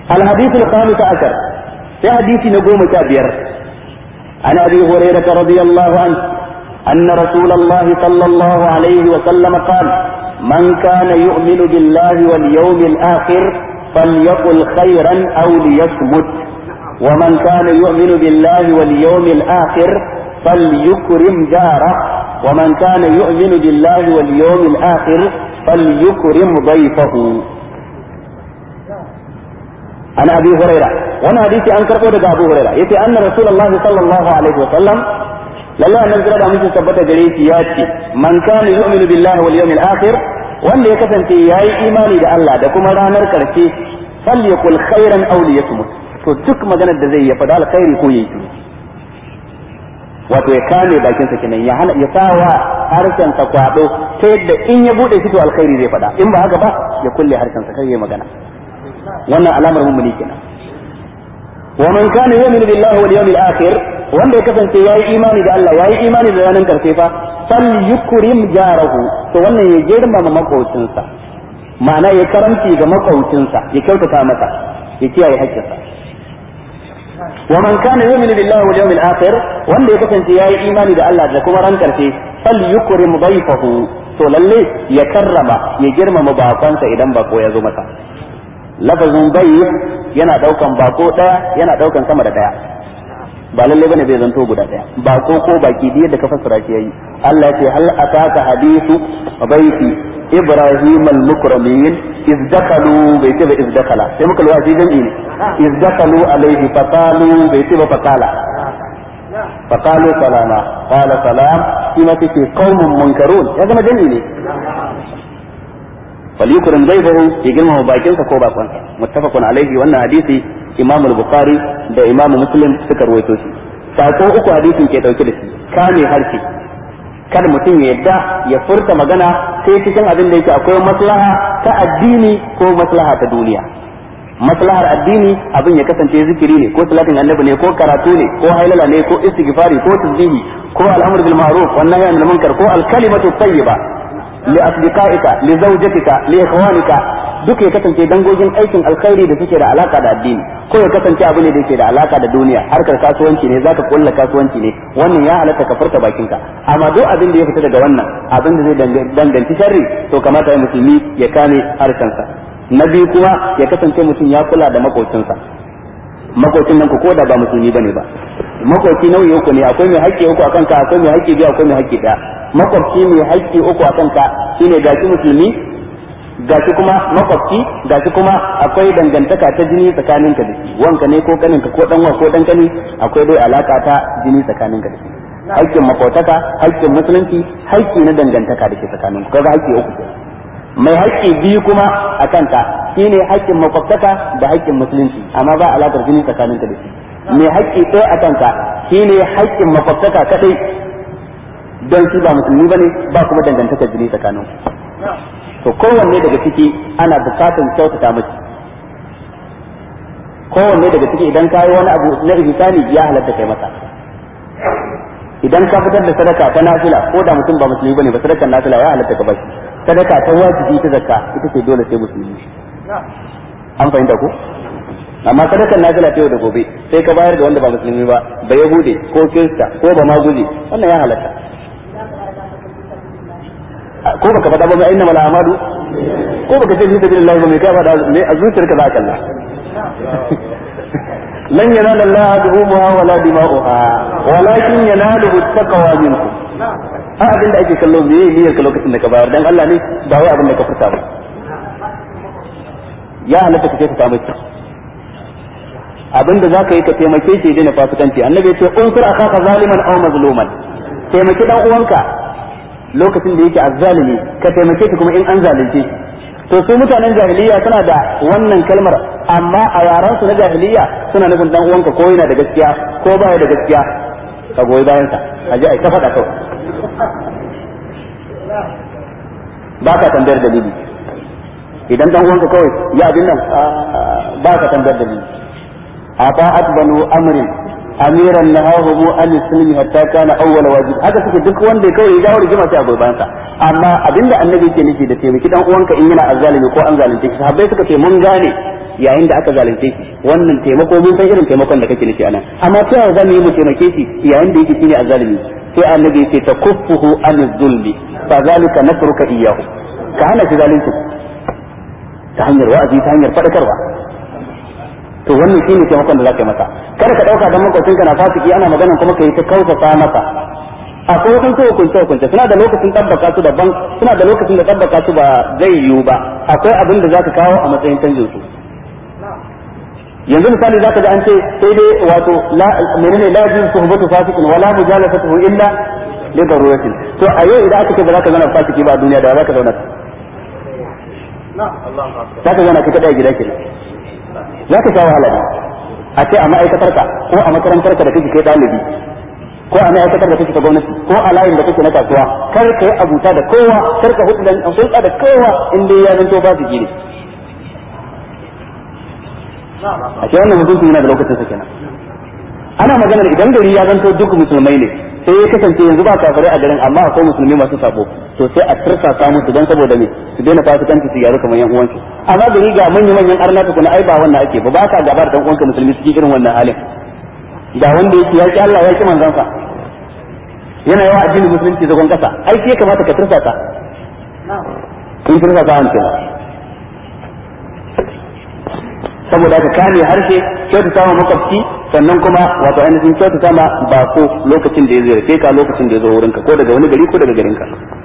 الحديث الخامس عشر في حديث نقوم كابير عن ابي هريره رضي الله عنه ان رسول الله صلى الله عليه وسلم قال من كان يؤمن بالله واليوم الاخر فليقل خيرا او ليصمت ومن كان يؤمن بالله واليوم الاخر فليكرم جاره ومن كان يؤمن بالله واليوم الاخر فليكرم ضيفه عن ابي هريره وانا حديثي ان كربو daga ابو هريره yace anna rasulullah sallallahu alaihi wa sallam lalle annabi kira da mutum tabbata gare shi ya ce man kana yu'minu billahi wal yawmil akhir wanda ya kasance yayi imani da Allah da kuma ranar karshe falyakul khairan aw liyasmut to duk maganar da zai ya faɗa alkhairi ko yayi wato ya kame bakin sa kenan ya hana ya sawa harshen sa kwado ta yadda in ya bude shi to alkhairi zai faɗa in ba haka ba ya kulle harshen sa kai ya magana wannan alamar mummuni kenan wa man kana yu'minu billahi wal yawmil akhir wanda ya kasance yayi imani da Allah yayi imani da ranar karshe fa fal yukrim jarahu to wannan ya girmama makaucinsa ma'ana ya karanci ga makaucinsa ya kyautata masa ya kiyaye haƙƙinsa wa man kana yu'minu billahi wal yawmil akhir wanda ya kasance yayi imani da Allah da kuma ran karshe fal yukrim dayfahu to lalle ya karrama ya girmama bakonsa idan bako ya zo masa lafazin bai yana daukan bako daya yana daukan sama da daya ba lalle bane zai zanto guda daya bako ko baki da yadda ka fassara shi yayi Allah ya ce hal ataka hadithu baiti ibrahim al-mukramin iz dakalu bai ce ba iz dakala sai muka lura shi jami'i ne iz dakalu alaihi faqalu bai ce ba faqala faqalu salama qala salam shi ma take qaumun munkarun ya zama jami'i ne falyukrim dayfahu ya girmama bakinsa ko bakonsa muttafaqun alaihi wannan hadisi imam al-bukhari da imam muslim suka ruwaito shi sako uku hadisin ke dauke da shi kame harshe kada mutum ya yadda ya furta magana sai cikin abin da yake akwai maslaha ta addini ko maslaha ta duniya maslahar addini abin ya kasance zikiri ne ko salatin annabi ne ko karatu ne ko hailala ne ko istighfari ko tasbihi ko al'amr bil ma'ruf wan nahy anil munkar ko al kalimatu tayyiba li asdiqaika li zawjatika li ikhwanika duk ya kasance dangogin aikin alkhairi da suke da alaka da addini ko ya kasance abu ne da yake da alaka da duniya harkar kasuwanci ne zaka kulla kasuwanci ne wannan ya halatta ka furta bakinka amma duk abin da ya fita daga wannan abin da zai danganci sharri to kamata ya musulmi ya kame harshensa na biyu kuma ya kasance mutum ya kula da makocinsa makocin nan ko da ba musulmi bane ba makoci nau'i uku ne akwai mai haƙƙi uku akan ka akwai mai haƙƙi biyu akwai mai haƙƙi ɗaya makwabci mai haƙƙi uku akan ka shine gashi musulmi gashi kuma makwabci gashi kuma akwai dangantaka ta jini tsakaninka da shi wanka ne ko kaninka ko dan ko dan kani akwai dai alaka ta jini tsakaninka da shi haƙƙin makwataka haƙƙin musulunci haƙƙi na dangantaka da ke tsakaninku kaga haƙƙi uku ke mai haƙƙi biyu kuma a kanka shine haƙƙin makwabtaka da haƙƙin musulunci amma ba alakar jini tsakaninka da shi mai haƙƙi ɗaya a kanka shine haƙƙin makwabtaka kadai don shi ba musulmi bane ba kuma dangantakar jini tsakaninku to kowanne daga ciki ana bukatan kyautata miki kowanne daga ciki idan ka yi wani abu na ihsani ya halatta kai masa idan ka fitar da sadaka ta nafila ko da mutum ba musulmi bane ba sadakar nafila ya halatta ka bashi sadaka ta wajibi ta zakka ita ce dole sai musulmi an fahimta ko amma sadakar nafila ta yau da gobe sai ka bayar da wanda ba musulmi ba ba yahude ko kirista ko ba maguzi wannan ya halatta ko baka faɗa ba inna mala amadu ko baka ce fi sabilillah ba mai kai faɗa me a zuciyarka za ka Allah lan yanala Allah duhumuha wala dima'uha walakin yanaluhu taqwa minkum a abin da ake kallo me niyyar ka lokacin da ka bayar dan Allah ne ba wai abin da ka furta ba ya halatta ka ce ka samu abin da zaka yi ka taimake shi da fasikanci annabi ya ce unsur akaka zaliman aw mazluman taimaki dan uwanka lokacin da yake azzalimi ka taimake shi kuma in an zalunce shi to su mutanen jahiliya suna da wannan kalmar amma a yaran su na jahiliya suna nufin dan uwanka ko yana da gaskiya ko baya da gaskiya ka goyi bayan sa a ji ai ta faɗa kawai ba ka tambayar dalili idan dan uwanka kawai ya abin nan ba ka tambayar dalili a ta'at banu amrin amiran nahahu an sulmi hatta kana awwal wajib haka suke duk wanda kawai ya jawo rigima sai a gurban sa amma abinda annabi yake nufi da taimaki dan uwanka in yana azzalimi ko an zalunce shi sahabbai suka ce mun gane yayin da aka zalunce shi wannan taimako mun san irin taimakon da kake nufi anan amma ta yaya zamu yi mu taimake shi yayin da yake shine azzalimi sai annabi ya ce takuffuhu an zulmi fa zalika nasruka iyyahu ka hana shi zalunci ta hanyar wa'azi ta hanyar fadakarwa to wannan shine taimakon da zaka yi masa kada ka dauka dan makwacin ka na fasiki ana magana kuma kai ta kautata masa akwai wasu hukunce hukunce suna da lokacin tabbaka su daban suna da lokacin da tabbaka su ba zai yiwu ba akwai abin da zaka kawo a matsayin canjin su yanzu misali zaka ga an ce sai dai wato la menene la yajin suhbatu fasikin wala mujalasatuhu illa li daruratin to a yau idan aka ce ba za ka zauna fasiki ba a duniya da za ka zauna za ka zauna ka kada gida kenan za ka sha wahala ne a ce a ma'aikatarka ko a makarantarka da kake kai ɗalibi ko a ma'aikatar da kake ta gwamnati ko a layin da kake na kasuwa kar ka yi abuta da kowa kar ka hudu da hulɗa da kowa in dai ya zanto ba su gine a ce wannan hukunci yana da lokacin sa kenan ana maganar idan gari ya zanto duk musulmai ne sai ya kasance yanzu ba kafirai a garin amma akwai musulmi masu sabo to sai a tursa musu don saboda me su daina fasikanci su gyaru kamar yan uwansu amma gari ga manyan manyan arna kuna ai ba wannan ake ba ba ka gaba da dan uwanka musulmi su irin wannan halin da wanda yake yaki Allah ya ki manzansa yana yawa addinin musulunci zagon kasa ai sai kamata ka tursa ta in tursa ta an kenan saboda ka kame harshe kyautata ma makwabci sannan kuma wato ainihin kyautata ma bako lokacin da ya ziyarce ka lokacin da ya zo wurinka ko daga wani gari ko daga garinka